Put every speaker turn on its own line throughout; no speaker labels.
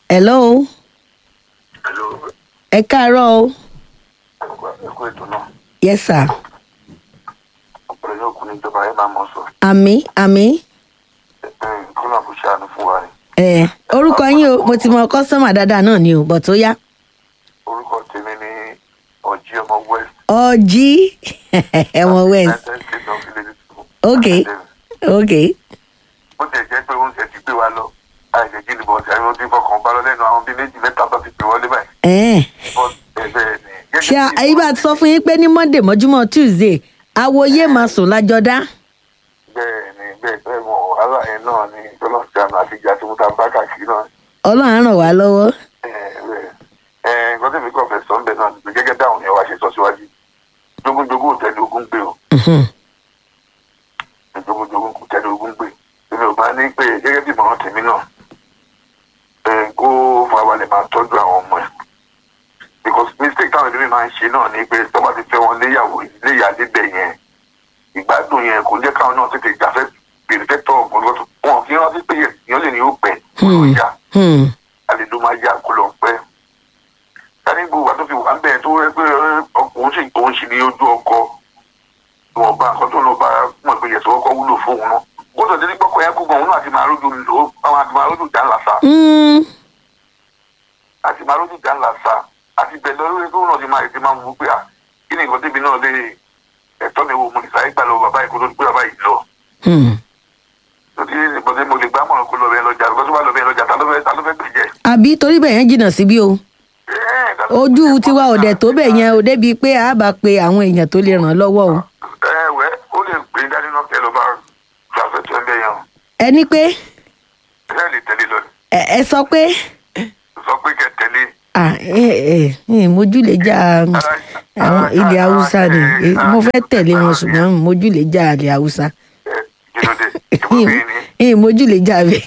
hello
Hello,
ẹ káàárọ̀ o
ẹ̀kú ètò náà.
yes sir
Ọ̀pọ̀lọpọ̀ yóò kún níjọba ẹ̀ máa mọ̀ sọ.
àmì àmì
Kọ́lá kò ṣàánú fún wa ni.
ẹ orúkọ yín o mo ti mọ kọ́sọ́mà dáadáa náà ni o bọ̀ tó yá
Orúkọ tèmi ni Ọ̀jí ọmọ West.
ọjí ẹ̀wọ̀n west
United States of Village School.
ok ok
Bó tiẹ̀ jẹ́ pé oúnjẹ ti gbé wa lọ. Àìsè jí ni bọ̀ọ̀sì àwọn tí fọkàn bá lọ lẹ́nu àwọn bíi méjì mẹ́ta tó ti pè wọlé báyìí.
ẹ̀
Bọ́ọ̀sì ẹ̀bẹ̀ ni.
ṣé ayé bá ti sọ fún yín pé ní monday mọ́júmọ́ tuesday awoyé máa sùn lájọdá
Bẹ́ẹ̀ ni bẹ́ẹ̀ bẹ́ẹ̀ mọ̀ wàhálà yẹn náà ni Tọ́lọ́ Ṣàánú àti ìjà tí mo ta bá káàkiri náà.
ọlọ́run á ràn wá lọ́wọ́
nǹkan tí mi kàn fẹ́ sọ ń bẹ̀ náà ni gẹ́gẹ́ dáhùn yẹn wá ṣe sọ síwájú jogunjogun ò tẹ́lẹ̀ ogun gbé o
Mhm.
jogunjogun kò tẹ́lẹ̀ ogun gbé èmi ò máa ní pé gẹ́gẹ́ bí ìmọ̀ràn tèmi náà ẹ̀, kó farabalẹ̀ máa tọ́jú àwọn ọmọ ẹ̀ because mistake táwọn ẹbí mi máa ń ṣe náà ni pé tó bá ti fẹ́ wọn léyàwó léyà débẹ̀ yẹn ìgbádùn yẹn kò jẹ́ káwọn náà tètè jáfẹ́ bèrè fẹ́ tọ́ ọ̀gbọ́n lọ́tọ̀ wọn kì í rántí pé èèyàn lè ní ó pẹ́ kó lọ
Hmm.
yá
Hmm.
alẹ́ ló máa yá kó lọ pẹ́. Sani gbogbo àti fi wà ń bẹ̀ tó rẹ pé ọkùnrin sì òun sì ní ojú ọkọ. Ìwọ̀n bá nǹkan tó lọ bá mọ̀ pé yẹ̀sọ̀ ọkọ wúlò fóun náà. Gbọ́dọ̀ dé ní gbọ́kọ̀ yẹn kó gan òun náà àti máa rójú lò ó àwọn àti máa rójú ìjà ńlá sa.
Hmm.
Àti máa rójú ìjà ńlá sa. Àti bẹ̀ lọ lórí kó náà ti máa ti máa mú pé à kí ni nǹkan débi náà lè ẹ̀tọ́ mi wo mo lè sáré gbà lọ bàbá yìí kó tó di pé bàbá yìí lọ.
Hmm.
Tòtí ìbọ̀dé mo lè gbá mọ̀ràn kó lọ bẹ́ẹ̀ lọ́jà lọ́jọ́ tó bá lọ bẹ́ẹ̀ lọ́jà ta ló fẹ́ ta ló fẹ́ gbèjẹ́.
àbí torí bẹ́ẹ̀ yẹn jìnnà síbí o ojú tiwa ò dẹ̀ tó bẹ́ẹ̀ yẹn o débi pé a bá pe àwọn èèyàn tó lè ràn án lọ́wọ́ o
ẹ wẹ ó lè gbé dání náà kẹ ló bá gbàgbé tó ń bẹ yẹn o
ẹni pé
ẹ lè tẹ̀lé lọ ni
ẹ ẹ sọ pé
sọ pé kẹ tẹ̀lé
ah, ẹ ẹ ẹ mojú lè já àwọn ilẹ̀ haúsá ni Eh, mo fẹ́ tẹ̀lé wọn ṣùgbọ́n mojú lè já ilẹ̀ haúsá
ẹ jìnnàdé ìbùkún ni
ẹ mojú lè já bẹ́ẹ̀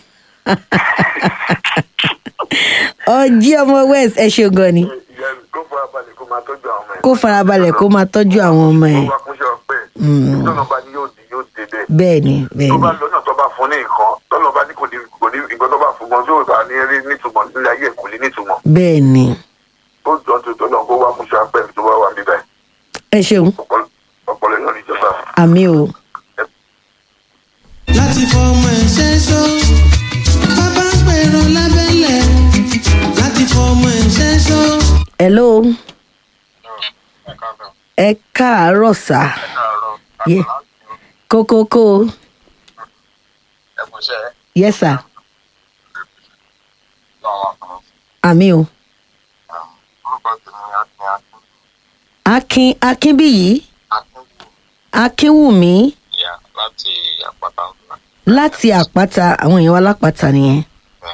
ọjí ọmọ west ẹ ṣe gan ni
ìyá kó fara balẹ̀ kó máa tọ́jú àwọn ọmọ ẹ̀
kó farabalẹ̀ kó máa tọ́jú àwọn ọmọ ẹ̀
tó bá kúnṣẹ́ ọpẹ́
Mm.
tọ́nà bá ní yóò di yóò dé bẹ́ẹ̀
bẹ́ẹ̀ ni bẹ́ẹ̀
tó
ni
bá lọ́nà tó bá fún ní nǹkan tọ́nà bá ní kò ní kò ní nǹkan tó bá fún gan tó bá ní rí nítumọ̀ nílé ayé kò ní nítumọ̀
bẹ́ẹ̀ ni
ó jọ tó tọ́nà kó wá kúnṣẹ́ ọpẹ́ tó bá wà níbẹ̀
ẹ ṣeun
ọpọlọ yóò níjọba.
àmì o.
láti fọmọ ẹ ṣẹ́ṣó bàbá ń pèrò lábẹ́lẹ̀ láti fọmọ ẹ ṣẹ́ṣó.
hello ẹ káàárọ̀ sá Ye- kókókó yes sir àmì o akin akínbíyì akínwùmí
láti àpáta ńlá
láti àpáta àwọn èèyàn wa lápáta nìyẹn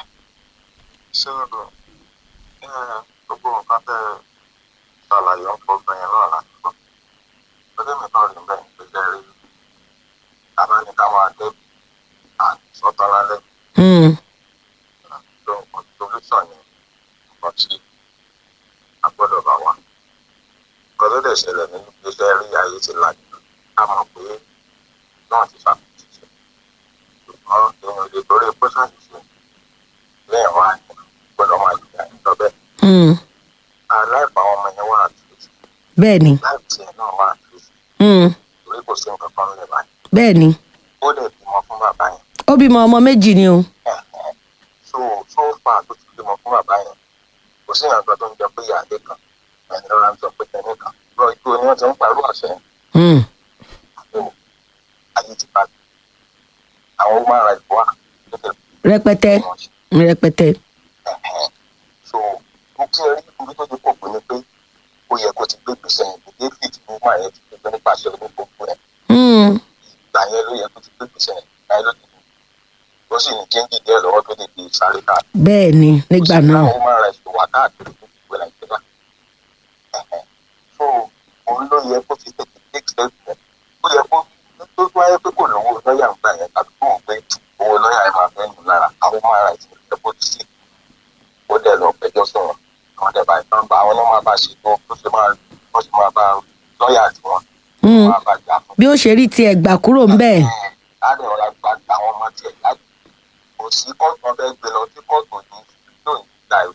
sódò gbogbo nǹkan tẹ ṣàlàyé ń fọgbọn yẹn náà láti gbọ́ lórí mi náà rí bẹ́ẹ̀ gbẹgbẹ rí abáníká máa dé àtúntò lálẹ́
Hmm,
tó nǹkan solution yẹn nǹkan tí a gbọ́dọ̀ bá wà nǹkan tó dẹ̀ ṣẹlẹ̀ nínú iṣẹ́ rí ayé ti lajú a mọ̀ pé náà ti ṣàkóso ṣùgbọ́n èèyàn lè torí pé ṣàṣìṣe lẹ́yìn wá gbọ́dọ̀ máa jìyà níjọ bẹ́ẹ̀
hmm,
aláìpá àwọn ọmọ yẹn wà àtúnṣe
bẹ́ẹ̀ ni
láì tiẹ̀ náà wà àtúnṣe
hmm,
torí kò sí nǹkan kan lè báyìí
bẹ́ẹ̀ ni
ó dẹ̀ bímọ fún bàbá yẹn
ó bímọ ọmọ méjì ni o
so so far tó ti bímọ fún bàbá yẹn kò sí ìyàgbọ́ tó ń jẹ pé ìyáálé kan ẹni lọ́la ń sọ pé tẹ̀lé kan lọ ikú ni wọ́n ti ń parọ́ àṣẹ yẹn
Hmm,
àbò ayé ti bá àwọn ọmọ ara ìbò wà lókè
rẹpẹtẹ
bí wọ́n ṣe
rẹpẹtẹ
ẹ̀hẹ́n. so mo kí ẹ rí ibi tó ti pọ̀ pé ni pé ó yẹ kó ti gbé gbèsè yẹn kò david ló máa yẹ ti gbé nípasẹ̀ onígbòǹgbò ẹ̀
Hmm,
ìgbà yẹn ló yẹ kó ti gbé gbèsè yẹn láyé ló ti dùn ó sì ní kéńjì díẹ̀ lọ́wọ́ tó lè gbé sáré káàkiri.
bẹ́ẹ̀ ni nígbà náà
ó máa ra ìṣòwò wá káàkiri fún ìwé nàìjíríà Ẹ̀hẹ́n. so òun ló yẹ kó ti tètè take step yẹn ó yẹ kó tó tó wáyé pé kò lówó lọ́ọ̀yà ń gbà yẹn tàbí kò ń gbé owó lọ́ọ̀yà yẹn máa fẹ́ nù lára àwọn máa ra ìṣòwò yẹ kó ti sí ó dẹ̀ lọ pẹjọ́ sọ̀rọ̀ àwọn dẹ̀ bá ìtàn bá àwọn náà máa bá ṣètò bó ṣe máa bó ṣe máa bá lọ́ọ̀yà tiwọn
Hmm,
máa bá jà fún
bí ó ṣe rí tiẹ̀ gbà kúrò ń bẹ́ẹ̀
láàrin ọ̀rọ̀ àgbà àwọn ọmọ tiẹ̀ láti kò sí kóòtù ọbẹ̀ gbé lọ sí kóòtù ní yóò ní ìgbà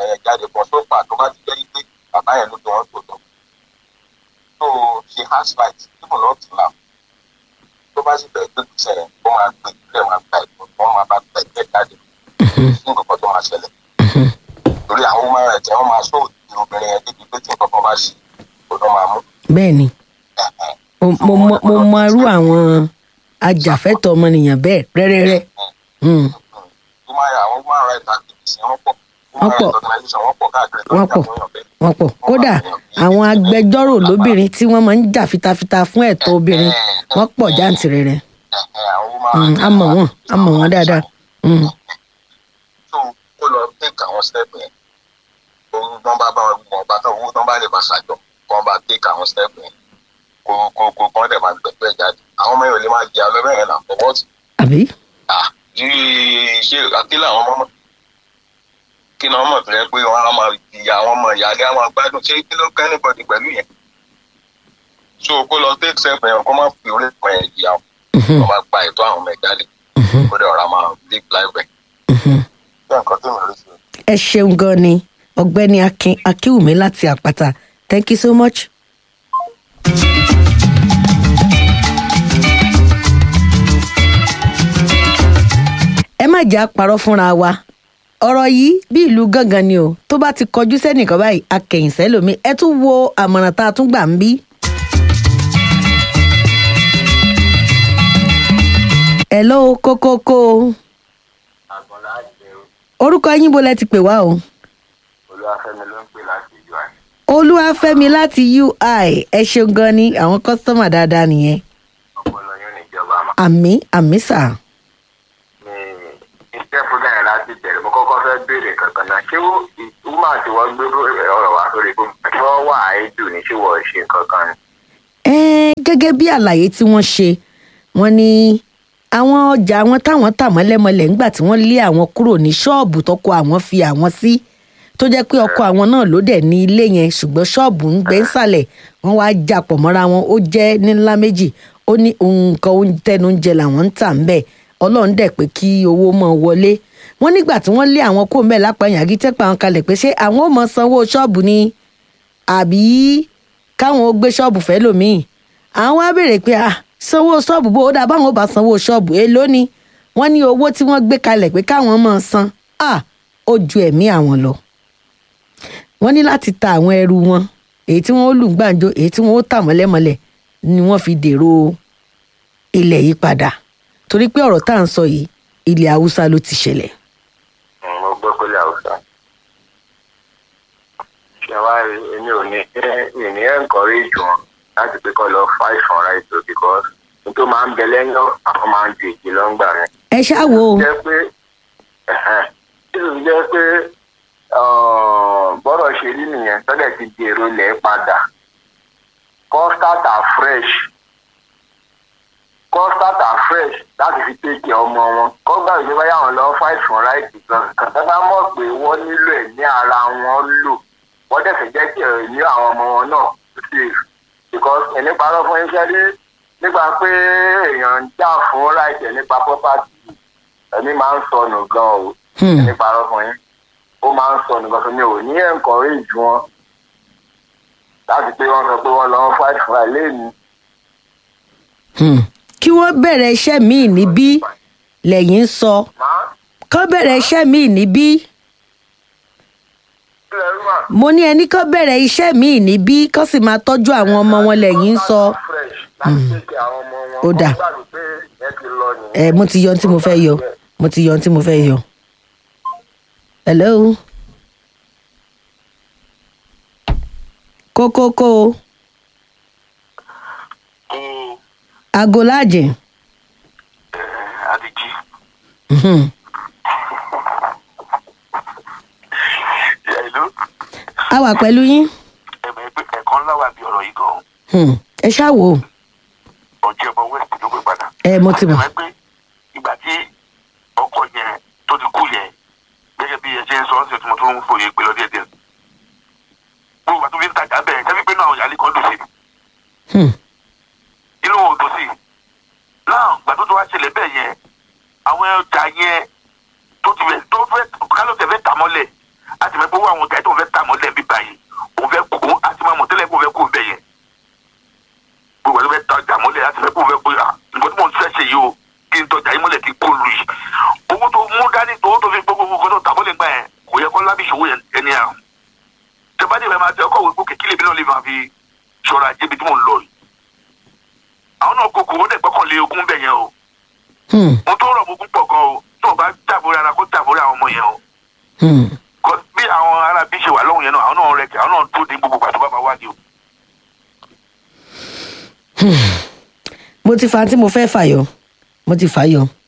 yẹn jáde kan tó fà tó bá ti jẹ́ pé bàbá yẹn ló fi wọ́n tó tọ́ so she has right even not to laugh tó bá sì bẹ̀rẹ̀ pé kò ṣẹlẹ̀ ó máa gbé ìpínlẹ̀ máa gba ìbò wọ́n máa bá gba ìpínlẹ̀ jáde sí nǹkan tó máa ṣẹlẹ̀ torí àwọn ọmọ rẹ̀ tẹ́ wọ́n máa sọ òdì obìnrin yẹn débi pé tí nǹkan kan bá ṣe kò lọ́ máa mú
bẹ́ẹ̀ ni mo- mo mọ- mo mọ irú àwọn ajàfẹ́tọ̀ ọmọnìyàn bẹ́ẹ̀ rẹ́rẹ́rẹ́ Hmm.
human àwọn human rights activists yẹn wọ́n pọ̀
Wọ́n
human
pọ̀.
rights organization wọ́n pọ̀ káàkiri tó ń
Wọ́n
jà
pọ̀.
fún èèyàn bẹ́ẹ̀.
wọ́n pọ̀ kódà àwọn agbẹjọ́rò lóbìnrin tí wọ́n máa ń jà fitafita fún ẹ̀tọ́ obìnrin wọ́n pọ̀ jáǹtìrẹrẹ
Ẹ̀hẹ̀, àwọn human
Hmm,
rights
a mọ̀ wọ́n a mọ̀ wọ́n dáadáa Hmm.
so kó lọ take àwọn step yẹn òun tán bá bá wọn wọn bá tán owó tán bá lè máa ṣàjọ kó wọn bá take àwọn step yẹn kó kó kó kó wọn dẹ̀ máa gbẹ̀gbẹ̀ jáde àwọn ọmọ yẹn ò lè máa jẹ alẹ́ bẹ́ẹ̀ náà fọwọ́ sí
àbí
ah yìí ṣe àkílà àwọn ọmọ mọ̀ kí ni wọ́n mọ̀ tó yẹ pé wọ́n á máa ìyá àwọn ọmọ ìyá alẹ́ á máa gbádùn ṣé kí ló kẹ́ níbọ̀dì pẹ̀lú yẹn so kó lọ take step yẹn kó má fi orí kan yẹn jìyà kó má gba ètò àwọn ọmọ ẹ̀ jáde kó dẹ̀ ọ̀rá máa live life ẹ̀ bẹ́ẹ̀ nǹkan tó mọ̀ rí sí i.
ẹ ṣeun gan ni ọ̀gbẹ́ni akin akínwùmí láti àpáta thank you so much. ẹ má jẹ́ àparọ́ fúnra wa ọ̀rọ̀ yìí bí ìlú gángan ni o tó bá ti kọjú sẹ́nìkan báyìí akẹ̀yìn sẹ́lòmí ẹ tún wo àmọ̀ràn tá a tún gbà ń bí. hello kókókó
àgbọ̀nlá àjẹ́
orúkọ yín bo lẹ ti pè wá o.
olúwàfẹ́mi ló ń pè láti ìjọ àná.
olúwàfẹ́mi láti ui ẹ ṣeun gan ni àwọn kọ́sítọ́mà dáadáa nìyẹn
ọpọlọ yóò níjọba àmọ́.
àmì àmì sà
ní iṣẹ́ fúnra yẹn láti bẹ̀rẹ̀ mo kọ́kọ́ fẹ́ béèrè kankan náà ṣé wúmà tí wọ́n gbé ọ̀rọ̀ wá sórí gbogbo tí wọ́n wà áìdù ní ṣé wọ́n ṣe kankan ni.
Ẹ́ẹ́, gẹ́gẹ́ bí àlàyé tí wọ́n ṣe wọ́n ní àwọn ọjà àwọn táwọn tà mọ́lẹ́mọ́lẹ̀ ńgbà tí wọ́n lé àwọn kúrò ní ṣọ́ọ̀bù tọkọ àwọn fi àwọn sí tó jẹ́ pé ọkọ àwọn náà ló dẹ̀ ní ilé yẹn ṣùgbọ́n ṣọ́ọ̀bù ń gbé ńsàlẹ̀ wọ́n wá japọ̀ mọ́ra wọn ó jẹ́ ní ńlá méjì ó ní nǹkan oúnjẹ tẹnu oúnjẹ làwọn ń tà ń bẹ̀ ọlọ́run dẹ̀ pé kí owó mọ́ wọlé wọ́n nígbà tí wọ́n lé àwọn kó mẹ́ẹ̀ lápá yàgí tẹ́pẹ́ àwọn kalẹ̀ pé ṣé àwọn ò mọ sanwó ṣọ́ọ̀bù ni àbí káwọn ó gbé ṣọ́ọ̀bù fẹ́ lòmíì àwọn wá béèrè pé ah sanwó ṣọ́ọ̀bù bó o dà báwọn ò bá sanwó ṣọ́ọ̀bù èló ni wọ́n ní owó tí wọ́n gbé kalẹ̀ pé káwọn máa san ah ó ju ẹ̀mí àwọn lọ. wọ́n ní láti ta àwọn ẹrù wọn èyí tí wọ́n ó lù ń gbàǹjo èyí tí wọ́n ó tà mọ́lẹ́mọ́lẹ̀ ni wọ́n fi dèrò ilẹ̀ yìí padà torí pé ọ̀rọ̀ tá à ń sọ yìí ilẹ̀ haúsá ló ti ṣẹlẹ̀.
mo gbọ́ pé làwùjọ. ṣé wàá rí èmi ò ní mi ní encourage wọn láti pé kọ́ lọ fight for right o because n tó máa ń bẹ lẹ́yìn àwọn máa ń ju èjì lọ́ngbà rẹ̀.
ẹ ṣáà wò ó
jẹ́ pé ẹ̀hẹ́n, tí ó jẹ́ pé uh, bọ́rọ̀ ṣe rí nìyẹn tọ́lẹ̀ ti di èrò ilẹ̀ padà kọ́ start afresh kọ́ start afresh láti fi tẹ̀kì ọmọ wọn kọ́ gbà wípé báyà wọn lọ fight for right gan kàtà bá mọ̀ pé wọ́n nílò ẹ̀ ní ara wọn lò wọ́n dẹ̀ fẹ́ jẹ́ kí ẹ̀rọ ní àwọn ọmọ wọn náà safe because ẹni parọ́ fún iṣẹ́ rí nípa pé èèyàn ń jà fún right ẹ̀ nípa property ẹni máa ń sọnù gan o
Hmm.
ẹni parọ́ fún yín ó máa ń sọnù gan fún mi ò ní encourage wọn láti pé wọ́n sọ pé wọ́n lọ ń fight for right lẹ́nu
Hmm. kí wọ́n bẹ̀rẹ̀ iṣẹ́ míì níbí lẹ́yìn ń sọ
máa
kọ́ bẹ̀rẹ̀ iṣẹ́ míì níbí
kílẹ̀ rú mà.
mo ní ẹni kọ́ bẹ̀rẹ̀ iṣẹ́ míì níbí kọ́ sì máa tọ́jú àwọn ọmọ wọn lẹ́yìn ń sọ
fresh láti tẹ̀kì àwọn ọmọ wọn
Ó dà.
wọ́n gbàgbé pé ẹ ti lọ nìyẹn.
ẹ mo ti yọ ohun tí mo fẹ́ yọ mo ti yọ ohun tí mo fẹ́ yọ. hello. kókókó
kó
aago láàjìn.
adiji
Mhm.
ìlú
a wà pẹ̀lú yín
ẹ̀mẹ̀ pé ẹ̀kan ńlá wà bí ọ̀rọ̀ yìí gan
Hmm. ẹ ṣáà wò ó
ọjọ́ ọmọ west ló gbé padà.
ẹ mo ti mọ̀
ẹ̀mẹ̀ pé ìgbà tí ọkọ yẹn tó ti kú yẹn gẹ́gẹ́ bí ẹ ṣe ń sọ ọ́n sì tí mo tún ń fòye pé lọ́dẹ̀ díẹ̀. gbogbo àti fi ń tajà bẹ́ẹ̀ ṣẹ́bí pé náà àwọn ìyáálé kan dùn sí i.
Hmm.
inú wọn ò dùn sí i. náà gbà tó tó wá ṣẹlẹ̀ bẹ́ẹ̀ yẹn àwọn ọjà yẹn tó ti fẹ́ tó fẹ́ kálọ̀ tẹ̀ fẹ́ tà mọ́lẹ̀ àti mẹ́pẹ́ owó wá àwọn ọjà tó fẹ́ tà mọ́lẹ̀ bí báyìí òun fẹ́ kó àti máa mọ̀ tẹ́lẹ̀ kó fẹ́ kó bẹ̀ yẹn gbogbo ẹ̀ tó fẹ́ ta ọjà mọ́lẹ̀ àti fẹ́ kó fẹ́ kó à nǹkan tí mò ń fẹ́ ṣe yìí o kí n tọjà yìí mọ́lẹ̀ kí n kó lu yìí owó tó mú dání owó tó fi gbogbo gbogbo tó tà mọ́lẹ̀ gbà yẹn kò yẹ kó lábì ìṣòwò yẹn ẹni à tẹ́bádé rẹ̀ máa tẹ ọkọ̀ wípé kékeré mi náà lè máa fi ṣọ́ra jẹ́bi tí mò ń lọ yìí àwọn náà kókò ó dẹ̀ gbọ́kànlé ogún bẹ̀ yẹn o
Hmm,
mo tó rọ̀ mo púpọ̀ gan o tó o bá jàbórí ara kó jàbórí àwọn ọmọ yẹn o
hmm.
Kọ- bí àwọn ará bí ṣe wà lọ́hùn yẹn náà àwọn náà rẹ̀ kẹ́ àwọn náà tó di gbogbo pàtó bá máa wádìí o.
mo ti fa tí mo fẹ́ fàyọ mo ti fàyọ